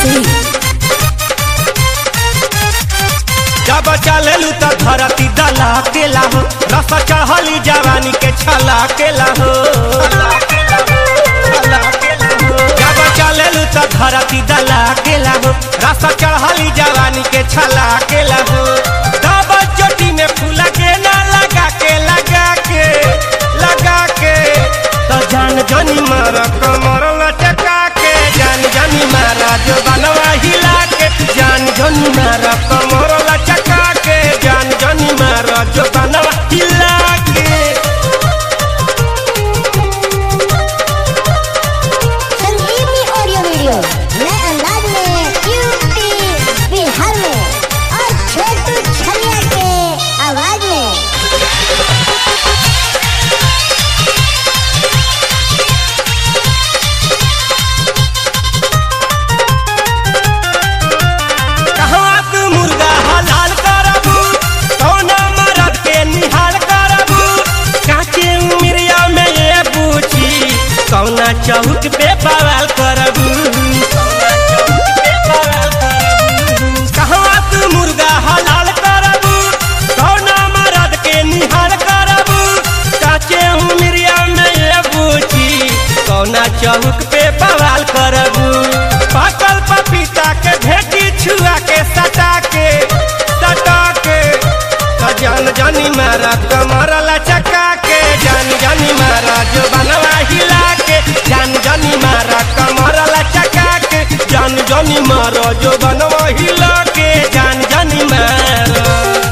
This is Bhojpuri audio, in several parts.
सिंह जब चलेलू त धरती दला केला हो रस चहली जवानी के छला केला हो जब चलेलू त धरती दला केला हो रस चढ़ली जवानी के छला केला हो तब चोटी में फूला के ना लगा के लगा के लगा के तो जान जानी मारा कमर लटका के जान जानी मारा जो बनवा हिला के जान जानी मारा कमर लटका के जान जानी मारा जो बनवा हिला के संजीवनी ऑडियो वीडियो नए अंदाज में यूपी बिहार में और छोटू छलिया के आवाज में कहवा तू मुर्गा हलाल करबू कौना मरद के निहाल करबू काचे उमरिया में ये पूछी कौना चौक पे बवाल करबू कहवा तू मुर्गा हलाल करबू कौना मरद के निहाल करबू काचे उमरिया में ये पूछी कौना चौक पे बवाल करबू पाकल पपीता के भेटी छुआ के सटा के सटा के तो जान जानी मारा कमर लचका के जान जानी मारा जो बनवा हिला के जान जानी मारा कमर लचका के जान जानी मारा जो बनवा हिला के जान जानी मारा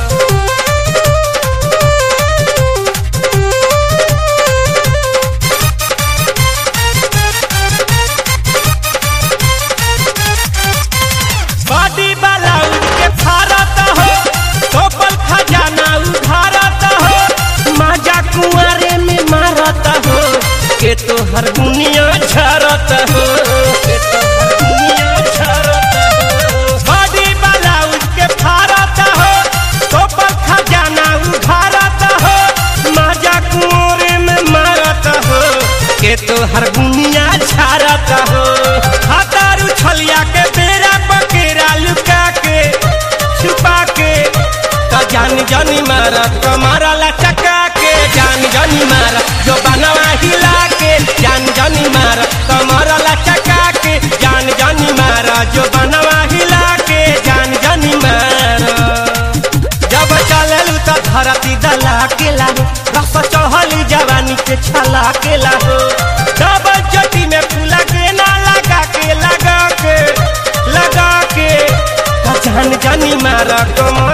बॉडी वाला उनके फारत हो टोपल खजाना उधारत हो माजा कुआरे में मारत हो के तो हर दुनिया झरत हो के तो हर दुनिया झरत हो बॉडी वाला उनके फारत हो टोपल खजाना उधारत हो माजा कुआरे में मारत हो के तो हर दुनिया झरत हो हतारू छलिया के बेरा बकेरा लुका के छुपा के तो जान जानी मारा कमारा लचका के जान जानी मारा जो बनवा हिला के जान जानी मारा कमारा लचका के जान जानी मारा जो बनवा हिला के जान जानी मारा जब चललू त धरती दला केला हो रस चढ़ली जवानी के छला केला हो जब जटी में फूला के ना लगा के लगा के लगा के त जान जानी मारा कमर